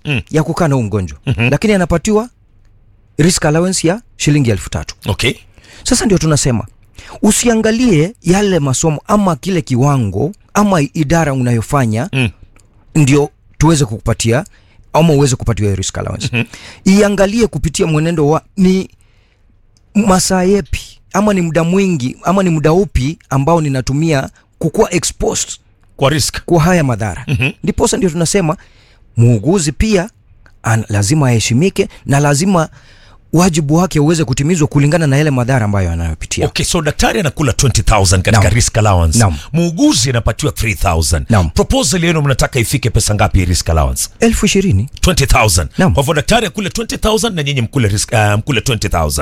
Mm. ya kukaa na huu mgonjwa mm-hmm. lakini anapatiwa risk allowance ya shilingi elfu tatu okay sasa ndio tunasema usiangalie yale masomo ama kile kiwango ama idara unayofanya Mm. ndio tuweze kukupatia ama uweze kupatiwa hiyo risk allowance mm-hmm. iangalie kupitia mwenendo wa ni masaa yepi ama ni muda mwingi ama ni muda upi ambao ninatumia kukuwa exposed kwa risk kwa haya madhara Mhm. ndiposa ndio tunasema muuguzi pia an, lazima aheshimike na lazima wajibu wake uweze kutimizwa kulingana na yale madhara ambayo anayopitia okay so daktari anakula 20000 katika Naam. risk allowance Naam. muuguzi anapatiwa 3000 Naam. proposal yenu mnataka ifike pesa ngapi hii risk allowance elfu ishirini 20000 Naam. kwa hivyo daktari akule 20000 na nyinyi mkule risk uh, mkule 20000